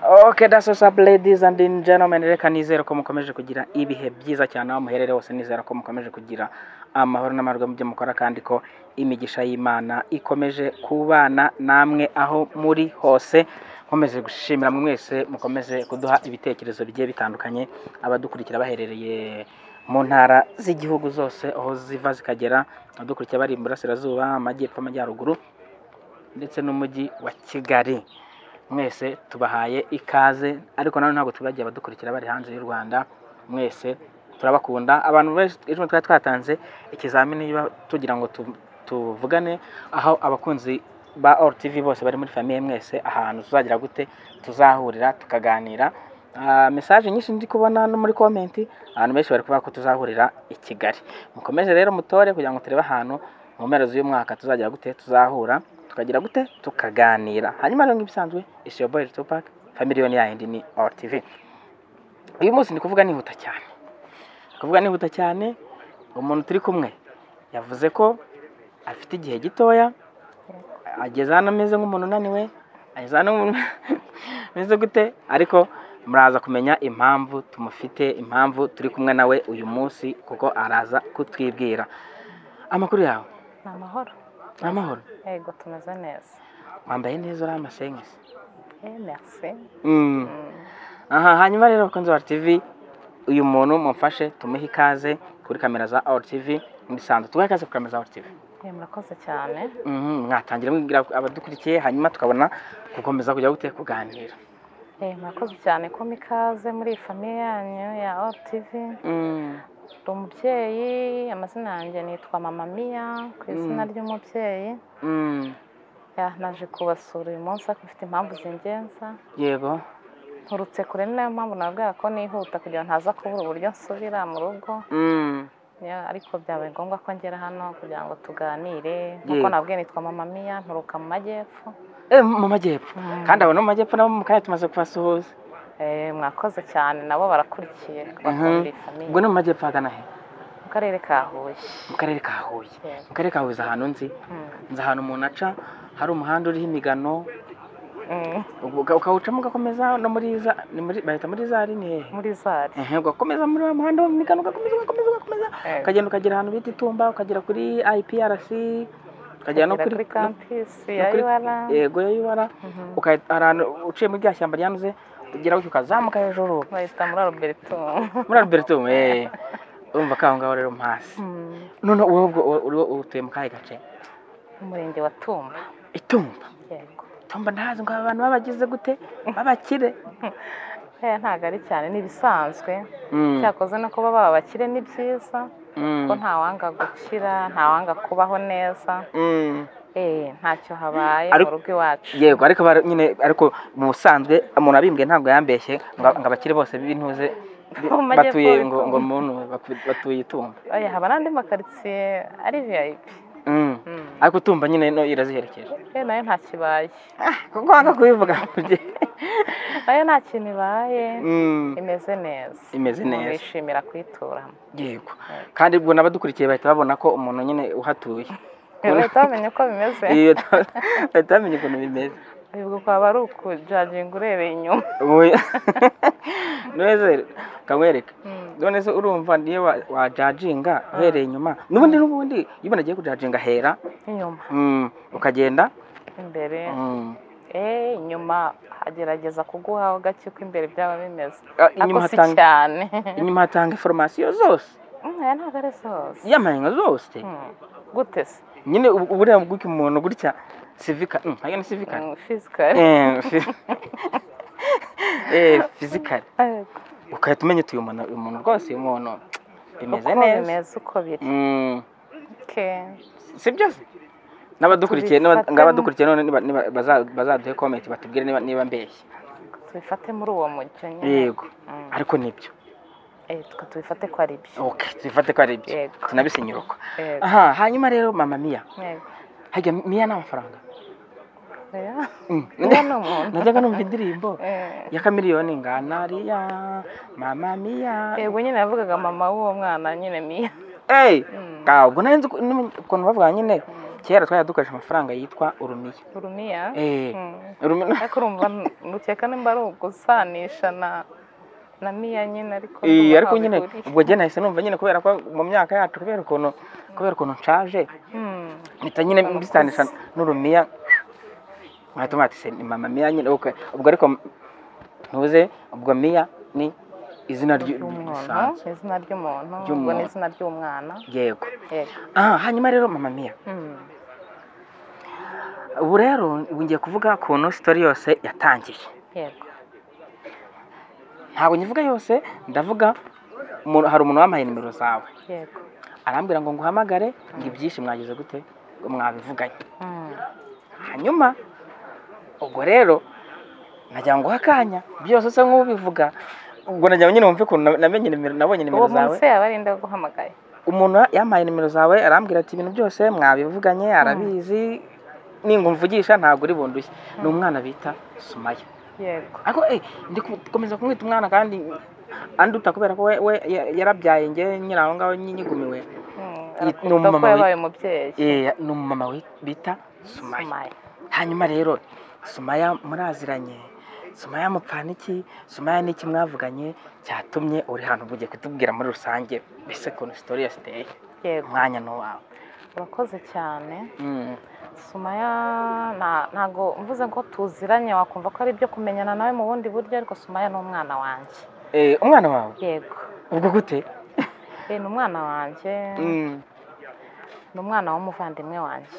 Okay, that's what's up ladies and gentlemen, reka nizere ko mukomeje kugira ibihe byiza cyane aho muherereye hose nizera ko mukomeje kugira amahoro n'amarwa mu byo mukora kandi ko imigisha y'Imana ikomeje kubana namwe aho muri hose nkomeze gushimira mwe mwese mukomeze kuduha ibitekerezo bigiye bitandukanye abadukurikira baherereye mu ntara z'igihugu zose aho ziva zikagera abadukurikira bari mu burasirazuba amajyepfo amajyaruguru ndetse n'umujyi wa Kigali mwese tubahaye ikaze ariko nanone ntabwo tubagiye abadukurikira bari hanze y'u Rwanda mwese turabakunda abantu benshi ejo twari twatanze ikizamini niba tugira ngo tu- tuvugane aho abakunzi ba RTV bose bari muri famiye mwese ahantu tuzagira gute tuzahurira tukaganira Ah, message nyinshi ndi kubona no muri comment abantu benshi bari kuvuga ko tuzahurira i Kigali mukomeze rero mutore kugira ngo turebe ahantu mu mpera z'uyu mwaka tuzagira gute tuzahura tukagira gute tukaganira hanyuma rero nk'ibisanzwe it's your boy Tupac familiyoni yayindi ni RTV uyu munsi ndi kuvuga nihuta cyane ndi kuvuga nihuta cyane umuntu turi kumwe yavuze ko afite igihe gitoya ageze hano ameze nk'umuntu unaniwe ageze hano nk'umuntu ameze gute ariko muraza kumenya impamvu tumufite impamvu turi kumwe nawe uyu munsi kuko araza kutwibwira amakuru yawe ni amahoro ni amahoro yego tumeze neza wambaye neza uri amasengesi Eh, merci Mm. aha hanyuma rero bakunzi ba TV uyu muntu mumfashe tumuhe ikaze kuri kamera za All TV musanzwe tubahe ikaze kuri kamera za All TV Eh, murakoze cyane Mhm, mwatangira mwibwira abadukurikiye hanyuma tukabona gukomeza kujya gute kuganira Eh, murakoze cyane ko mikaze muri iyi famiye yanyu ya All TV Mm, ndi umubyeyi amazina yanjye nitwa mama Mia ku izina ry'umubyeyi mm, Ya, naje kubasura uyu munsi ariko mfite impamvu zingenza yego nturutse kure ni nayo mpamvu nabwira ko nihuta kugira ngo ntaza kubura uburyo nsubira mu rugo Mm, Ya, ariko byabaye ngombwa ko ngera hano kugira ngo tuganire nk'uko Yego. nabwiye nitwa mama Mia nturuka mu majyepfo eh, mu majyepfo kandi abo no mu majyepfo nabo mu kanya tumaze kubasuhuza Eh, mwakoze cyane nabo barakurikiye bakunda iyi famiye ubwo ni mu majyepfo hagana he mu karere ka huye mu karere ka Huye Yego. mu karere ka Huye uzi ahantu nzi Mm. nzi ahantu umuntu aca hari umuhanda uriho imigano Mm. Uga- ukawucamo ugakomeza no muri za ni muri bahita muri za ari ni hehe muri zari Ehe, ugakomeza muri wa muhanda w'imigano ugakomeza ugakomeza ugakomeza Yego. ukagenda ukagera ahantu bita itumba ukagera kuri IPRC ukagera no Kugera kuri kuri no- kampisi no ya kuri- UR yego ya UR Mhm. uka- hari ahantu uciye muri rya shyamba ryanuze ugera gutyo ukazamuka hejuru bahita muri Alberto muri Albertum eh urumva ko aho ngaho rero mpasi Mm. none wowe ubwo wowe- uri- wowe utuye mu kahe gace umurenge wa Tumba itumba yego itumba ntazi ngo aba bantu babagize gute babakire Eh, ntabwo ari cyane ni ibisanzwe Mm, cyakoze no kuba baba bakire ni byiza mm, ko ntawanga gukira ntawanga kubaho neza mm. Eh, ntacyo habaye mu Ariko- rugo iwacu yego ariko bara- nyine ariko mu busanzwe umuntu abimbwiye ntabwo yambeshye ngo ngo abakire bose b'intuze bi- Mu majyepfo batuye ngo bitumba. ngo muntu batu- batuye itumba Oya, haba n'andi makaritsiye ari VIP Mm. Mm. ariko utumba nyine no iraziherekeje Eh, nayo nta kibaye kuko wanga kubivuga nayo nta kintu ibaye Mm, imeze neza Imeze neza. umuntu yishimira kuyituramo yego kandi ubwo n'abadukurikiye bahita babona ko umuntu nyine uhatuye Ubona- bahita bamenya uko bimeze Iyo ta- bahita bamenya ukuntu bimeze ubwo kwaba ari ukujaginga urebeye inyuma Oya. neza kamwereka Mm. none se urumva niyo wa- wajajinga uhereye inyuma n'ubundi n'ubundi iyo umuntu agiye kujajinga ahera inyuma Mm, ukagenda imbere Mm. eh inyuma agerageza kuguha gake uko imbere byaba bimeze Ah, ariko inyuma si hatanga cyane inyuma hatanga informasiyo zose Mm, oya, ntabwo ari zose y'amahanga zose Mm. gute se nyine ubu- uburiya bw'uyu muntu gutya sivika mm, ayo ni sivika Mm, physical Eh, fi- eh fizikari ugahita umenya uti uyu muntu uyu muntu rwose uyu muntu bimeze uko neza bimeze uko biri Mm, Okay. si byose n'abadukurikiye n'aba- Tubifatemo. ngabadukurikiye none niba- niba- baza- bazaduhe komenti batubwire niba niba mbeshye tubifate muri uwo mujyo nyine yego Mm. ariko nibyo Eh, tuka- tubifate ko ari byo okay tubifate ko ari ibyo Yego. tunabisenyuruka Yego. aha hanyuma rero mama miya Yego. hajya miya ni amafaranga Oya. Mm. Miya ni umuntu. najyaga numva indirimbo Eh. ya kamiliyoni ngana riya mama miya yego nyine yavugaga mama w'uwo mwana nyine miya Hey, Mm. ka ubwo nari nzi ukuntu bavuga nyine kera twajya dukoresha amafaranga yitwa urumiya urumiya Eh, Mm. urumiya ariko urumva nukeka nimba ari ugusanisha na na miya nyine ariko Iyi, ndumva ariko ntaho nyine bihuriye. ubwo njye nahise numva nyine kubera ko mu myaka yacu kubera ukuntu kubera ukuntu nshaje Mm. mpita nyine Abakuze. mbisanisha n'urumiya nkahita mbwira ati "Se, ni mama miya nyine ok." ubwo ariko ntuze ubwo miya ni izina ryu- ry'umuntu risanzwe izina ry'umuntu ubwo Ry'umuntu. ni izina ry'umwana yego yego ah hanyuma rero mama miya Mm. ubu rero ubu ngiye kuvuga ukuntu sitori yose yatangiye yego ntabwo nyivuga yose ndavuga umuntu- hari umuntu wampaye nimero zawe yego arambwira ngo nguhamagare ngo ibyinshi mwagize gute ngo mwabivuganye Mm. hanyuma ubwo rero najya ngo akanya byose usa nk'ubivuga ubwo najya nyine wumve ukuntu na- namenye nimero nabonye uwo nimero zawe munsi yaba arinda guhamagaye umuntu yampaye nimero zawe arambwira ati ibintu byose mwabivuganye arabizi ninga umvugisha ntabwo uri bundushye ni umwana bita sumaya yego ariko eh ndi gukomeza kumwita umwana kandi anduta kubera ko we, we ya- yarabyaye nge nyiri aho ngaho nyi- nyigumiwe Mm. Ni Arakuruta umumama ko wi- yabaye umubyeyi Eh, ni umumama wi- bita sumaya Sumaya. hanyuma rero sumaya muraziranye sumaya mupfana iki sumaya ni iki mwavuganye cyatumye uri hano ubugiye kutubwira muri rusange mbese ukuntu sitori yose iteye yego umwanya ni uwawe urakoze cyane Mm. sumaya nta- ntago mvuze ngo tuziranye wakumva ko ari ibyo kumenyana nawe mu bundi buryo ariko sumaya ni umwana wanjye Eh, umwana wawe yego ubwo gute Eh, ni umwana wanjye Mm. ni umwana w'umuvandimwe wanjye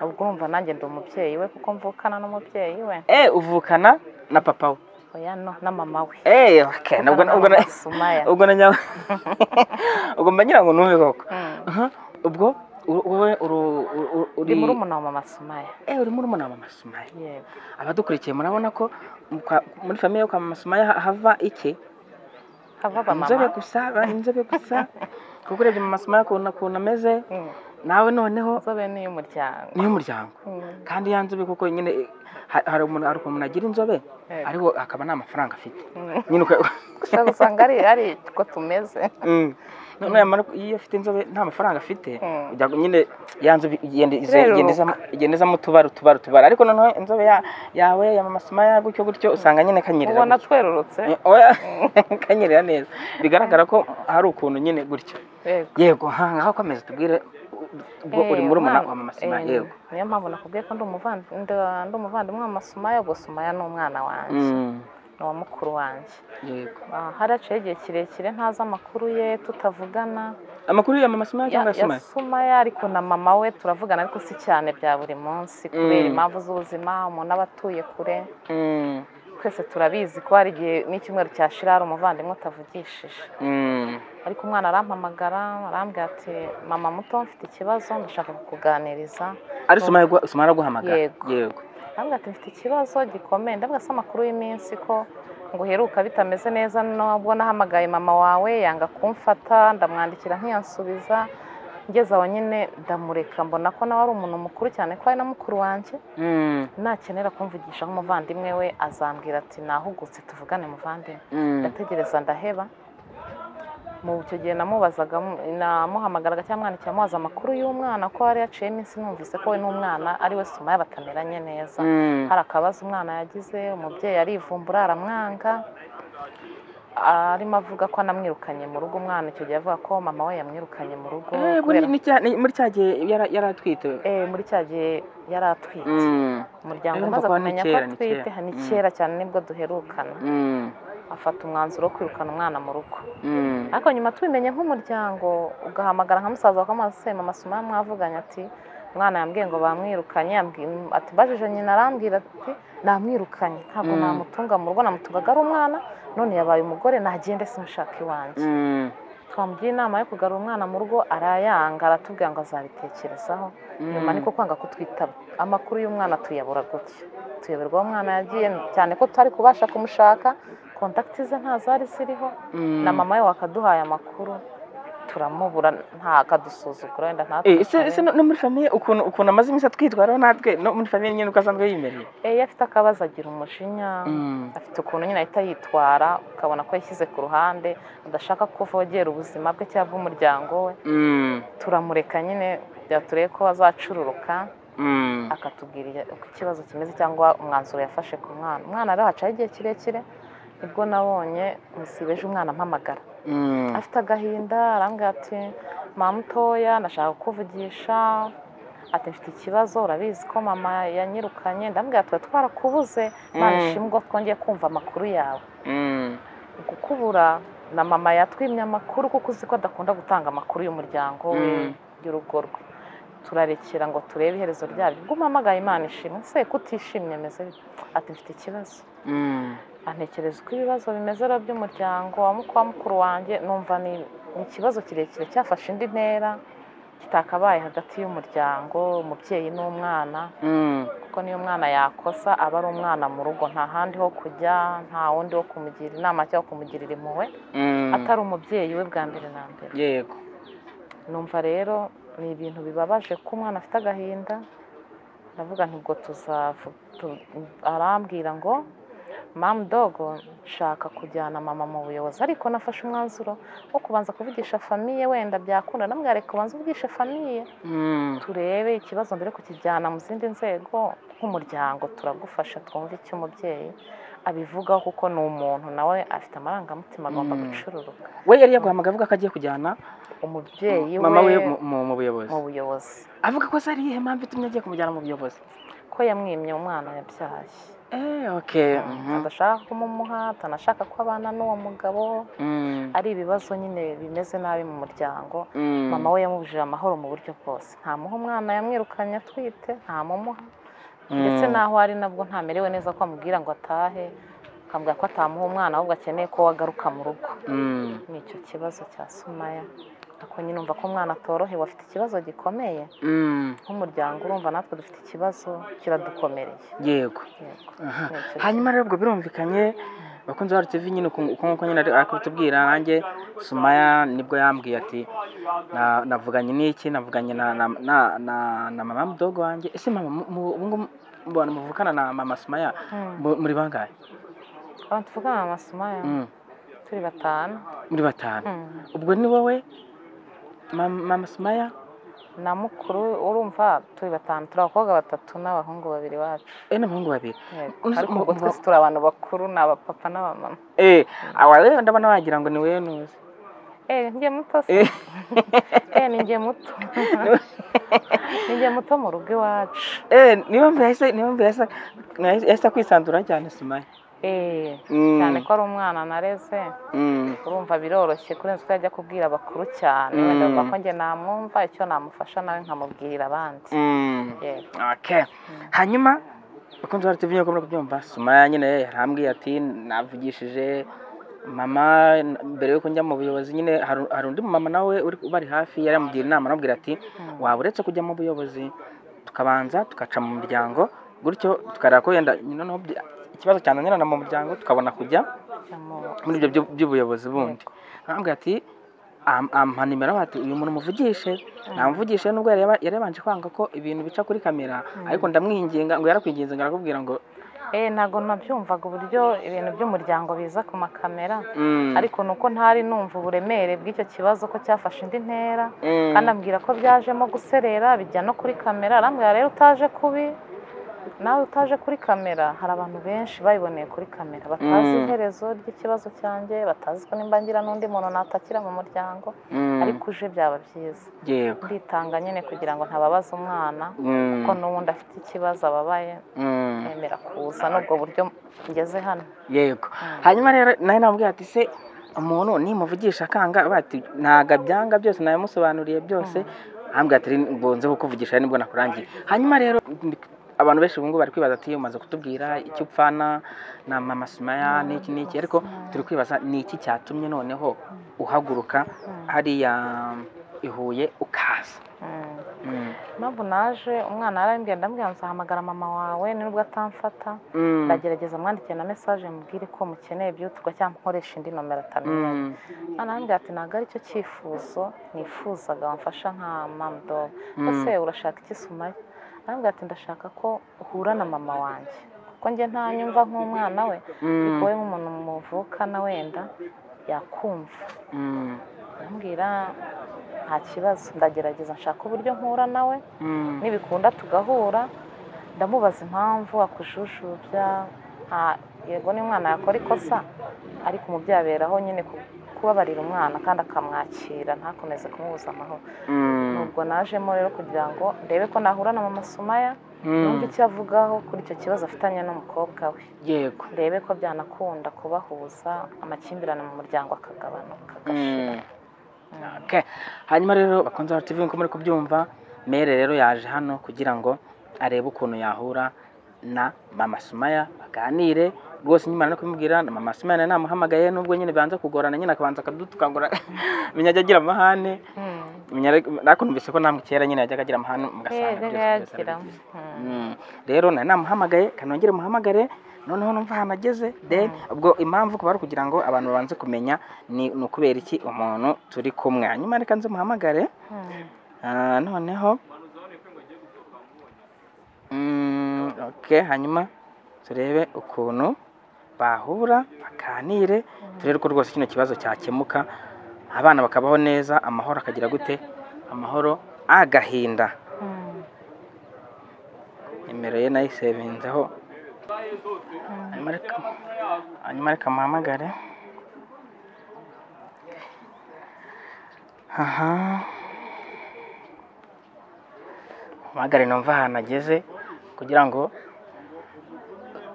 ubwo urumva nanjye ndi umubyeyi we kuko mvukana n'umubyeyi we Eh, uvukana na papa we oya no na mama we Eh, okay, Mvukana ubwo na ubwo mama na- sumaya ubwo na nyawe ubwo mba ngira ngo numve koko Mm. Aha, ubwo u- wowe uru- u- u- ndi uri murumuna wa mama sumaya Eh, uri murumuna wa mama sumaya yego abadukurikiye murabona ko mu kwa- muri famiye yo kwa mama sumaya ha- hava iki hava ba inzobe mama gusa ba- inzobe gusa kuko urebye mu masomo y'ukuntu ukuntu ameze Mm. nawe noneho inzobe ni iy'umuryango ni iy'umuryango Mm. kandi ya nzobe kuko nyine eh, ha- hari umuntu hari ukuntu agira inzobe Yego. ariko akaba nta mafaranga afite Mm. nyine uko- ushobora gusanga ari ari ko tumeze Mm. Noneho yamara ku- iyo afite inzobe nta mafaranga afite Mm. ujya nyine ya nzobe igenda ize- Ireruka. igenda izamo- igenda izamo utubara utubara utubara ariko noneho inzobe ya- yawe ya mama sumaya gutyo gutyo usanga nyine kanyerera ubona gutyo. twerurutse Eh, oya, kanyerera neza bigaragara ko hari ukuntu nyine gutyo yego yego ha ngaho komeza tubwire ubwo uri Eh, murumuna umwana- wa mama Sima eh, yego niyo mpamvu nakubwiye ko ndi umuvandi- ndi- ndi umuvandimwe wa masumaya ubwo sumaya ni umwana wanjye Mm, ni uwa mukuru wanjye yego Ah, haraciyeho igihe kirekire ntazi amakuru ye tutavugana amakuru ya mama Sima ya cyangwa ya Sima sumaya ariko na mama we turavugana ariko si cyane bya buri munsi kubera Mm. impamvu z'ubuzima umuntu aba atuye kure Mm, twese turabizi ko hari igihe n'icyumweru cyashira hari umuvandimwe utavugishije mm, ariko umwana arampamagara arambwira ati mama muto mfite ikibazo ndashaka kukuganiriza ari Sima yagwa- Sima araguhamagara Yego. yego ndavuga ati mfite ikibazo gikomeye ndavuga se amakuru y'iminsi ko ngo uheruka bitameze neza nubwo nahamagaye mama wawe yanga kumfata ndamwandikira ntiyansubiza ngeze aho nyine ndamureka mbona ko nawe ari umuntu mukuru cyane ko ari na mukuru wanjye Mm, nakenera kumvugisha nk'umuvandimwe we azambwira ati nahugutse tuvugane muvandimwe mm, ndategereza ndaheba mu icyo gihe namubazaga namuhamagaraga cyangwa mwandikira amubaza amakuru y'umwana ko yari yaciye iminsi numvise ko we n'umwana ari we suma y'abatameranye neza mm, hari akabazo umwana yagize umubyeyi arivumbura aramwanga arimo avuga ko anamwirukanye mu rugo umwana icyo gihe avuga ko mama we yamwirukanye mu rugo Eh, muri kubera- ni cya- ni- muri cya gihe yara- yari atwite Eh, muri cya gihe yari atwite Mm, umuryango Urumva umaze ko ni kumenya ko kera, ni atwite kera. ni Mm. kera cyane nibwo duherukana mm, afata umwanzuro wo kwirukana umwana mu rugo mm, ariko nyuma tubimenye nk'umuryango ugahamagara nka musaza wakamuha se mama suma mwavuganye ati umwana yambwiye ngo bamwirukanye yambwiye- ati mbajije nyina arambwira ati namwirukanye ntabwo Mm. namutunga mu rugo namutungaga ari umwana none yabaye umugore nagende simushaka iwanjye mm, twamugira inama yo kugarura umwana mu rugo arayanga aratubwira ngo azabitekerezaho nyuma mm. niko kwanga kutwitaba amakuru y'umwana tuyabura gutya tuyoberwa aho umwana yagiye cyane ko tutari kubasha kumushaka kontakiti ze nta zari ziriho Mm, na mama we wakaduhaye amakuru turamubura ntakadusuzugura wenda Eh, ntatwitabe. ese ese no no muri famiye ukuntu ukuntu amaze iminsi atwitwaraho natwe no muri famiye nyine uko asanzwe yimereye Eh, iyo afite akabazo agira umujinya Mm. afite ukuntu nyine ahita yitwara ukabona ko yashyize ku ruhande adashaka ko uvogera ubuzima bwe cyangwa bw'umuryango we Mm. turamureka nyine byatureye ko azacururuka Mm. akatubwira uko ikibazo kimeze cyangwa umwanzuro yafashe ku mwana umwana rero hacaho igihe kirekire nibwo nabonye musiba ejo umwana ampamagara Mm. afite agahinda arambwira ati mama mutoya ndashaka kukuvugisha ati mfite ikibazo urabizi ko mama yanyirukanye ndambwira tuba twarakubuze nta Mm. nishimwe twongeye kumva amakuru yawe Mm. kukubura na mama yatwimye amakuru kuko uzi ko adakunda gutanga amakuru y'umuryango we Mm. y'urugo rwe turarekera ngo turebe iherezo ryabyo ubwo umpamagaye imana ishimwe se kutishimye ameze bite?" ati mfite ikibazo Mm. antekereza uko ibibazo bimeze rero by'umuryango wa muku- wa mukuru wanjye numva ni ni ikibazo kirekire cyafashe indi ntera kitakabaye hagati y'umuryango umubyeyi n'umwana Mm. kuko niyo umwana yakosa aba ari umwana mu rugo nta handi ho kujya nta wundi wo kumugira inama cyangwa kumugirira impuhwe Mm. atari umubyeyi we bwa mbere na mbere yego numva rero ni ibintu bibabaje ko umwana afite agahinda ndavuga nti ubwo tuzavu tu- arambwira ngo mamu dogo nshaka kujyana mama mu buyobozi ariko nafashe umwanzuro wo kubanza kuvugisha famiye wenda byakunda namwe reka ubanza uvugishe famiye Mm. turebe ikibazo mbere yo kukijyana mu zindi nzego nk'umuryango turagufasha twumve icyo umubyeyi abivugaho kuko ni umuntu nawe afite amarangamutima agomba Mm. gucururuka we yari yaguhamagaye avuga ko agiye kujyana umubyeyi mama we we mu- mu mu buyobozi mu buyobozi avuga ko se ari iyihe mpamvu itumye agiye kumujyana mu buyobozi ko yamwimye umwana yabyaye eh okay mhm. adashaka kumumuha atanashaka ko abana n'uwo mugabo Mm. ari ibibazo nyine bimeze nabi mu muryango Mm. mama we yamubujije amahoro mu buryo bwose ntamuha umwana yamwirukanye atwite ntamumuha Mm. ndetse n'aho ari nabwo ntamerewe neza ko amubwira ngo atahe akambwira ko atamuha umwana ahubwo akeneye ko we agaruka mu rugo Mm. ni icyo kibazo cya sumaya ako nyine umva ko umwana atorohewe afite ikibazo gikomeye Mm. nk'umuryango urumva natwe dufite ikibazo kiradukomereye yego Yego. Aha. Ni icyo hanyuma rero ubwo birumvikanye bakunze bacu TV nyine uku uku nguku nyine ari kubitubwira nanjye Sumaya nibwo yambwiye ati "Na- navuganye n'iki navuganye na na na- na- na mama mudogo wanjye ese mama mu- mu- ubu ngubu mbona muvukana na mama Sumaya Hmm. mu- muri bangahe Abantu tuvugana na Sumaya Mm. turi batanu muri batanu Hmm. ubwo ni wowe mama mama Sumaya na mukuru urumva turi batanu turi abakobwa batatu n'abahungu babiri bacu eh n'abahungu babiri Yego. Uzi- ariko mu- ubwo mu- twese turi abantu bakuru ni abapapa n'abamama eh awa rero ndabona wagira ngo ni wowe nuzi eh ni njye muto se Eh. eh ni njye muto ni njye muto mu rugo iwacu eh niyo mpamvu yahise niyo mpamvu yahise yahise kwisanzura cyane Sumaya eh Mm. cyane ko ari umwana nareze Mm. urumva biroroshye kurenza uko yajya kubwira abakuru cyane wenda Mm. bavuga ko njye namwumva icyo namufasha nawe nkamubwirira abandi Mm. Yego. Okay. hanyuma bakunze bara TV nyoko kubyumva Sumaya nyine yarambwiye ati navugishije mama mbere yuko njya mu buyobozi nyine hari hari undi mama nawe uri ubari hafi yaramugira inama aramubwira ati Mm. waba uretse kujya mu buyobozi tukabanza tugaca mu muryango gutyo tukareba ko wenda nyine noneho bya- ikibazo cyananirana mu muryango tukabona kujya Namu- muri ibyo byu- by'ubuyobozi bundi arambwira ati "Am- ampa nimero bati uyu muntu umuvugishe namuvugishe nubwo yari yaba- yari yabanje kwanga ko ibintu bica kuri kamera ariko ndamwinginga ngo yarakwinginze ngo arakubwira ngo Eh, ntabwo nabyumvaga uburyo ibintu by'umuryango biza ku makamera "Mm, ariko ni uko ntari numva uburemere bw'icyo kibazo ko cyafashe indi ntera mm, kandi ambwira ko byajemo guserera bijya no kuri kamera arambwira rero utaje kubi nawe utaje kuri kamera hari abantu benshi babiboneye kuri kamera batazi Mm. iherezo ry'ikibazo cyanjye batazi ko nimba ngira n'undi muntu natakira mu muryango mm, ariko uje byaba byiza yego nditanga nyine kugira ngo ntababaza umwana Mm, ko n'ubundi afite ikibazo ababaye mm, nemera kuza n'ubwo buryo ngeze hano yego hanyuma rero nawe namubwira ati se umuntu nimuvugisha akanga bati ntago abyanga byose nabimusobanuriye byose ambwira ati mbunze kukuvugisha ari nibwo nakurangiye hanyuma rero abantu benshi ubu ngubu bari kwibaza ati umaze kutubwira icyo upfana na mama Sumaya n'iki n'iki ariko turi kwibaza ni iki cyatumye noneho uhaguruka hariya i Huye ukaza Mm. Mm. impamvu naje umwana yarambwiye ndamubwira nzahamagara mama wawe nubwo atamfata Mm. ndagerageza mwandikire na mesaje mubwire ko mukeneye byihutirwa cyangwa nkoresha indi nomero atamenya Mm. umwana yarambwira ati ntabwo aricyo cyifuzo nifuzaga wamfasha nka mamudobo Mm. ese urashaka iki sumaya arambwira ati ndashaka ko uhura na mama wanjye kuko njye nta nyumva nk'umwana we Mm. ariko we nk'umuntu muvukana wenda yakumva Mm. arambwira nta kibazo ndagerageza nshaka uburyo mpura nawe Mm. nibikunda tugahura ndamubaza impamvu akujujubya nta- yego ni umwana yakora ikosa ariko umubyeyi aberaho nyine ku- kubabarira umwana kandi akamwakira ntakomeze kumubuza amahoro Mm. nubwo najemo rero kugira ngo ndebe ko nahura na mama sumaya numve Mm. icyo avugaho kuri icyo kibazo afitanye n'umukobwa we yego ndebe ko byanakunda kubahuza amakimbirane mu muryango akagabanuka agashira Mm. Okay. hanyuma rero bakunze wa TV nko muri kubyumva mere rero yaje hano kugira ngo arebe ukuntu yahura na mama Sumaya baganire rwose nyuma no kumubwira na mama Sumaya nari namuhamagaye nubwo nyine banza kugorana nyine akabanza akadutukangura menya ajya agira amahane Mm. menya ariko- ariko numvise ko namwe kera nyine yajyaga agira amahane mugasanga Yego, byose yego, byose ari yagira. byiza. Mm. Mm. rero nari namuhamagaye kanongere muhamagare noneho numva ahantu ageze then ubwo impamvu kuba ari ukugira ngo abantu babanze kumenya ni ni ukubera iki umuntu turi kumwe hanyuma reka nze muhamagare Mm. Ah, noneho Mm, okay hanyuma turebe ukuntu bahura bakanire turebe ko rwose kino kibazo cyakemuka abana bakabaho neza amahoro akagira gute amahoro agahinda Mm. nimero ye nayisevinzeho hanyuma reka- hanyuma reka muhamagare aha muhamagare numva ahantu ageze kugira ngo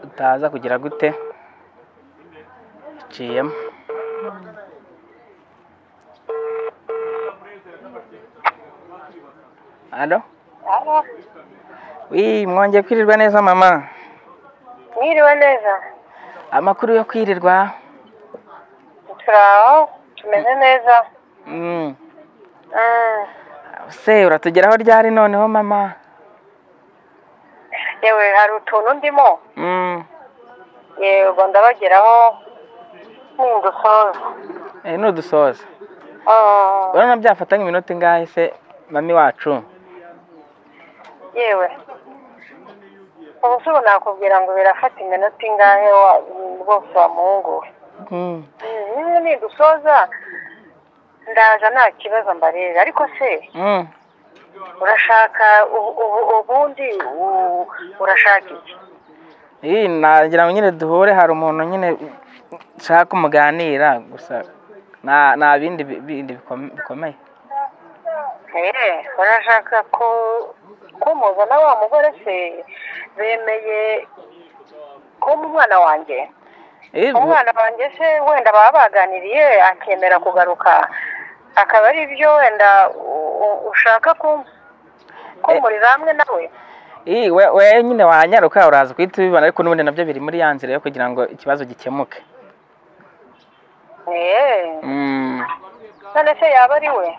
utaza kugira gute iciyemo alo Alo, wi mwongeye kwirirwa neza mama mwiriwe neza amakuru yo kwirirwa turi aho tumeze neza Mm. Mm. se uratugeraho ryari noneho mama yewe hari utuntu ndimo Mm. yego ndabageraho nindusoza Eh, nudusoza Ah, urabona byafata nk'iminota ingahe se mami wacu yewe ubu se ubu nakubwira ngo birafata iminota ingahe wa- rwose wamuhunguwe Mm. nimwe nindusoza ndaza nta kibazo mbarebe ariko se Mm. urashaka ubu- ubu- ubundi u- urashaka iki Ih, nagira ngo nyine duhure hari umuntu nyine nshaka umuganira gusa nta nta bindi bi- bindi bikome- bikomeye Eh, urashaka ko ko muzana wa mugore se bemeye ko mu mwana wanjye Eh, umwana wanjye se wenda baba baganiriye akemera kugaruka akaba ari byo wenda u- u- ushaka ko ko muri hamwe nawe ih, we- we nyine wanyaruka uraza guhita ubibona ariko n'ubundi nabyo biri muri ya nzira yo kugira ngo ikibazo gikemuke Eh, Mm. none se yaba ari we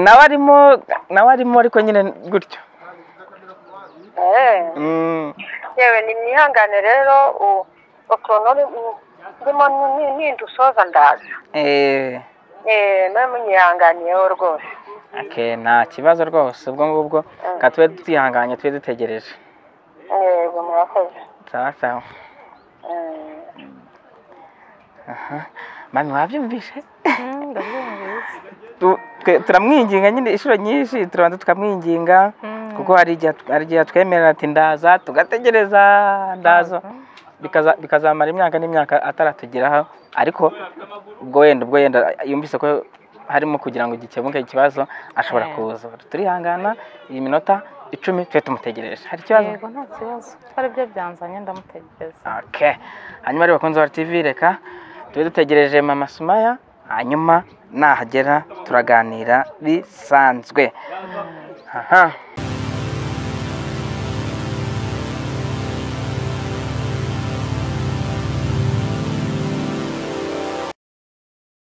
nawe arimo nawe arimo ariko nyine gutyo Eh, Mm. yewe nimwihangane rero u- utuntu ni- ndimo ni- nindusoza ndaza Eh, Eh, mwe munyihanganiyeho rwose okay, nta kibazo rwose ubwo ngubwo reka tube twihanganye tube dutegereje yego murakoze sawa sawa aha mami wabyumvishe Mm, ndabyumvise. Tu- twe- turamwinginga nyine inshuro nyinshi turabanza tukamwinginga Mm. kuko hari igihe hari igihe atwemerera ati ndaza tugategereza ndaza bikaza- bikazamara imyaka n'imyaka ataratugeraho ariko ubwo wenda ubwo wenda yumvise ko harimo kugira ngo gikemuke ikibazo ashobora Eh. kuza turihangana iyi minota icumi twe tumutegereje hari ikibazo yego nta kibazo kuko aribyo byanzanye ndamutegereza Okay. Hanyuma rero bakunzi ba TV reka tube dutegereje mama Sumaya hanyuma nahagera turaganira bisanzwe. Aha.